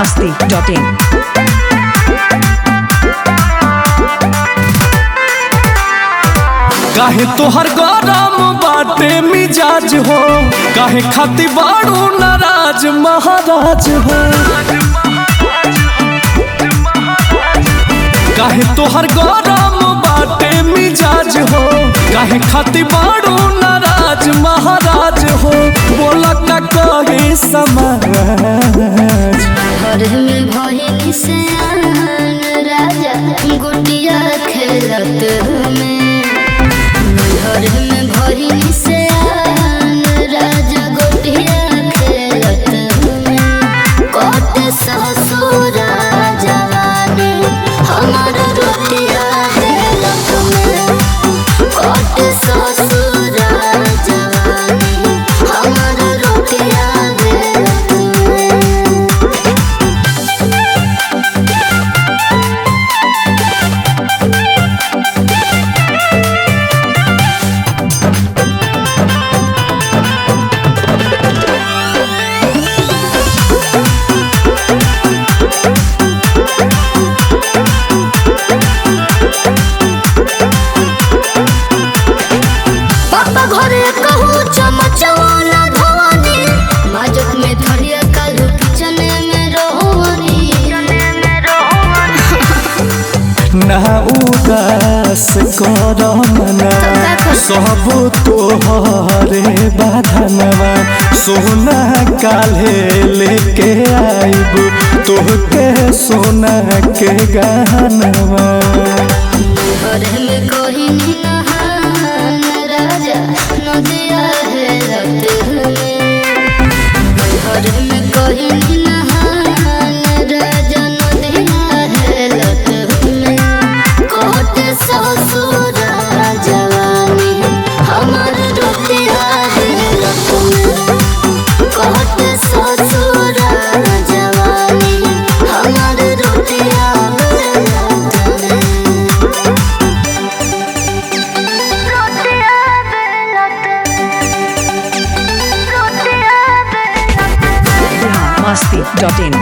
masti.in. काहे तोहर गरम बाटे मिजाज हो काहे खाती बाड़ू नाराज महाराज हो काहे तोहर गरम बाटे मिजाज हो काहे खाती बाड़ू नाराज महाराज हो बोला का कहे समाज घर में भइल से आन राजा गुटिया खेलत में घर में भइल से आन राजा गुटिया खेलत में कट ससुर जवानी हमार रोटिया खेलत में कट ससुर जवानी हमार रोटिया खेलत में पापा घरे कहू चमचवाना धवानी माजक में थरिया कालू किचन में रोहनी ना उदास कर मना सब तोहरे बाधनवा सोना काले लेके आइब तोहके सोना के गहनवा घरे में कोई नहान राजा नदिया है रत में घरे में कोई नहान राजा नदिया है रत में कोट ससुर जवानी हमार रोटिया है रत में कोट ससुर जवानी हमार रोटिया है रत में रोटिया बेलत रोटिया बेलत masti.in.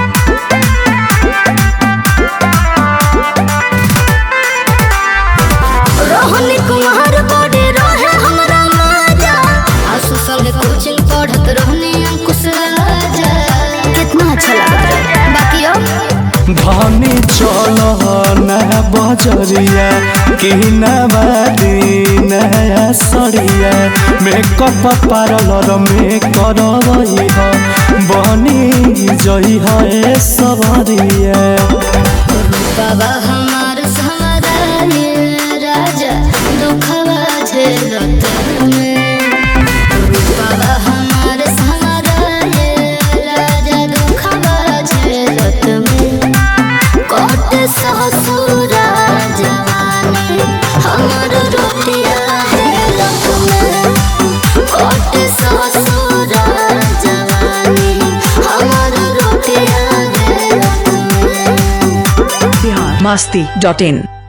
रोहनी कुमार बड़े रहे हमरा माजा आसु संगे कोचिंग पढ़त रहनी अंकुश राजा कितना अच्छा लगा बाकी अब धनी चल ना बजरिया कि नवादी नया सरिया मेकअप पार्लर में करवई ह बनी जई है सबरिया बाबा हमार सहारा ये राजा दुखवा झेलत में बाबा हमार सहारा ये राजा दुखवा झेलत में कोट ससुर जवानी हमार रोटिया हेलत में कोट ससुर जवानी हमार रोटिया हेलत में masti.in.